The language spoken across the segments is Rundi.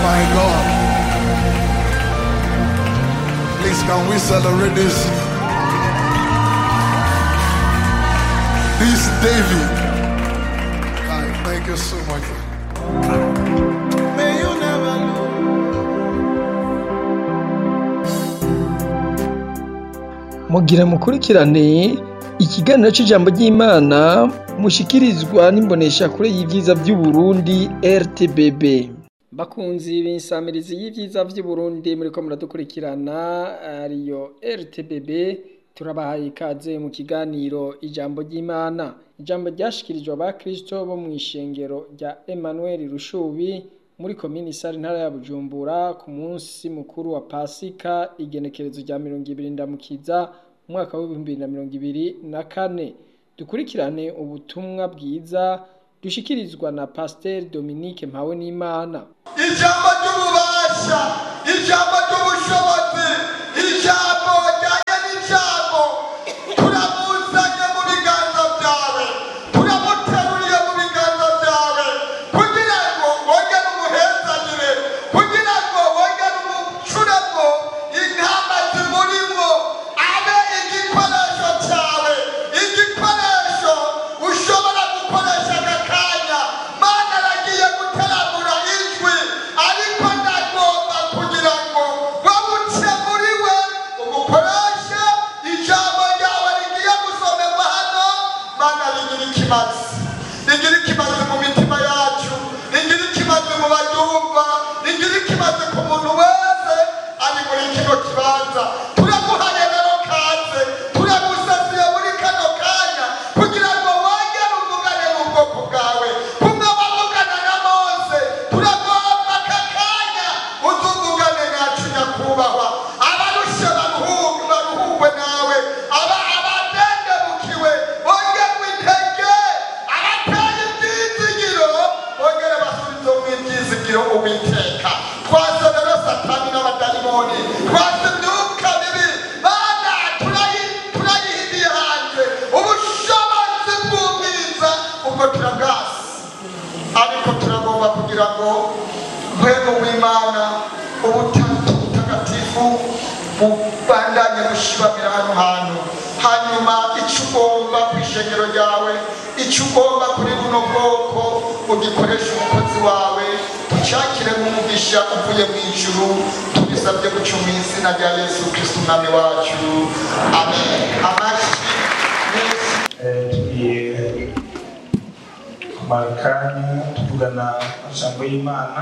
my God. Please, can we celebrate this? This David. Kai, thank you so much. May you never lose. mugira mukurikirane ikiganiro cy'ijambo ry'imana mushikirizwa n'imboneshakure y'ibyiza by'uburundi rtbb bakunzi b'insamirizi y'ibyiza by'uburundi muri ko muradukurikirana ariyo rtbb turabahaye ikaze mu kiganiro ijambo ry'imana ijambo ryashikirijwe abakristo bo mu ishengero rya emmanuel rushubi muri komini sare ntara ya bujumbura ku munsi mukuru wa pasika igenekerezo rya mirongo ibiri ndamukiza umwaka w'ibihumbi bibiri na mirongo ibiri na kane dukurikirane ubutumwa bwiza dushikirizwa na pasiteri dominique mpawe n'imana ijambo ry'ububasha ijambo ry'ubushobozi ijambo ryanye n'ijambo turamuzanye mu biganza byawe turamuteruriye mu biganza byawe kugira ngo wongere umuhezanire kugira ngo wongere umucuremo intama zimurimo abe igikoresho cyawe igikoresho ushobora gukoresha aka kanya mana aragiye guteramura ijwi ariko ndagomba kugira ngo wabuce muri we umukoreshe ijambo ryawe rigiye gusomerwa hano mana rigira ikimazi rigira ikimazi mu mitima yacu rigira ikimazi mu baryumva rigira ikimazi ku muntu wese ari muri kino kibanza turaguhaye rero kaze turagusasiye muri kano kanya kugira ngo wongere uvugane n'ubwoko bwawe kumwe wavugana na mose turagomba aka kanya uzuvugane nacu nyakubahwa abarushe baruhuke baruhuwe nawe aba abadendebukiwe bongerwe intege abateye ibyizigiro bongere basubize mu ibyizigiro uwiteka twase rero satani n'abadayimoni twase imyuka mibi mana turayi- turayihidiye hanze ubushobozi bw'ubwiza ubwo turabwasi ariko turagomba kugira ngo mpwemu w'imana ubutatu butagatifu bubandanye bushibamira hano hantu hanyuma icyo ugomba ku ishengero ryawe icyo ugomba kuri buno bwoko ugikoresha umukozi wawe ucyakire nk'umugisha uvuye mu ijuru tubisabye guca mu izina rya yesu kristo umwami wacu amen amashyi menshi Eh, tugiye kumara akanya tuvugana ijambo y'imana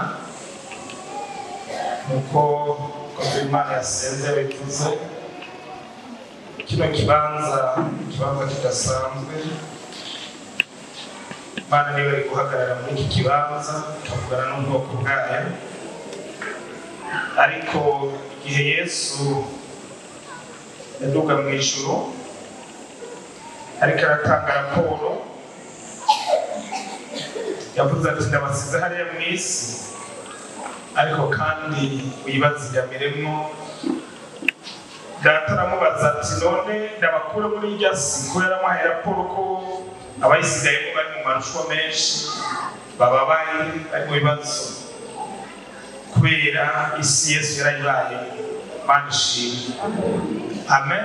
nk'uko koze imana yasenze bivuze kino kibanza ikibanza kidasanzwe imana niba ari guhagarara muri iki kibanza ikavugana n'ubwoko bwayo ariko igihe yesu yaduga mu ijuru ariko aratanga raporo yavuze ati ndabasize hariya mu isi ariko kandi wibazigamiremo data aramubaza ati none ndabakure muri irya si ko yaramuhaye raporo ko abayisigayemo bari mu marushanwa menshi baba bari bari mu bibazo kubera isi yesu yarayibaye mana ishimwe amen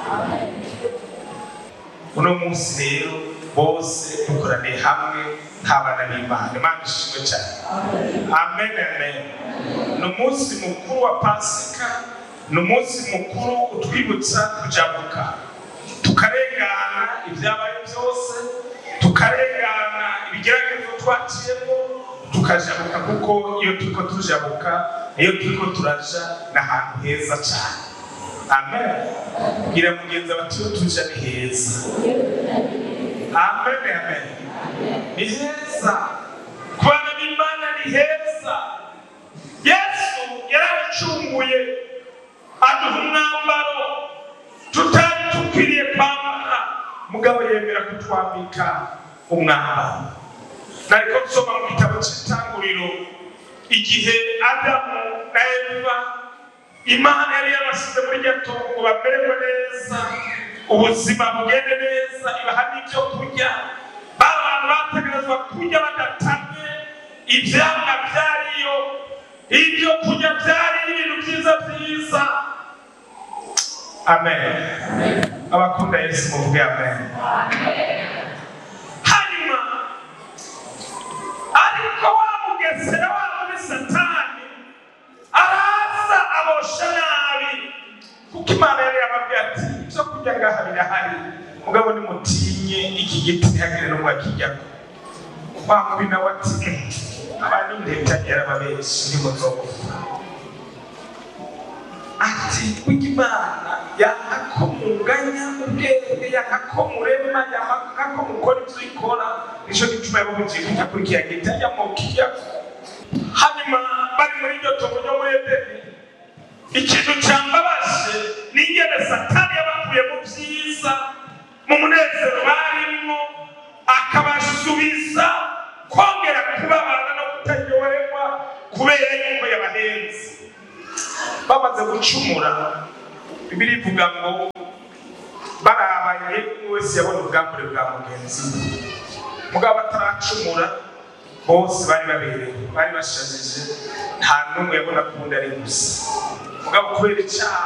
uno munsi rero bose dukoraniye hamwe nk'abana b'imana imana ishimwe cyane amen amen ni umunsi mukuru wa pasika ni umunsi mukuru utwibutsa kujabuka tukarengana ibyabaye byose tukarengana ibigeragezo twaciyemo tukajabuka kuko iyo turiko tujabuka iyo turiko turaja ni ahantu heza cyane amen bwira mugenzi ati iyo tuja ni heza amen amen ni heza ku bana b'imana ni heza yesu yarabicunguye aduha umwambaro tutari dukwiriye kwambara mugabo yemera kutwambika umwambaro nariko nsoma mu gitabo cy'itanguriro igihe adamu na eva imana yari yabasize muri iryo tungo ngo bamererwe neza ubuzima bugende neza ibaha n'ibyo kurya ba bantu bategerezwa kurya badatamye ibyamwa byariyo ibyo kurya byari ibintu byiza byiza amen abakunda yesu muvuge amen hanyuma ariko wa mugesera wa muri satani araza abosha nabi kuko imana yari yababwiye ati ibyo kurya ngaha birahari mugabo nimutinye iki giti ntihagire n'umwe akijyako wa mubi nawe ati abandi ndebya yarababenshi ntimuzogupfa ati kurya imana yanga ko munganya ubwenge yanga ko murema yanga ko mukora ibyo ikora nicyo gituma yababugiye kujya kuri kiriya giti ajya mu kiyako hanyuma bari muri iryo tobo ryo muri edeni ikintu cyambabaje ni ingene satani yabakuye mu byiza mu munezero barimo akabasubiza kongera kubabana no kutaryoherwa kubera yuko yabahenze bamaze gucumura bibiri ivuga ngo barabaye umwe wese yabona ubwambure bwa mugenzi we mugabo bataracumura bose bari baberewe bari bashajije nta n'umwe yabona ko undi ari gusa mugabo kubera icyaha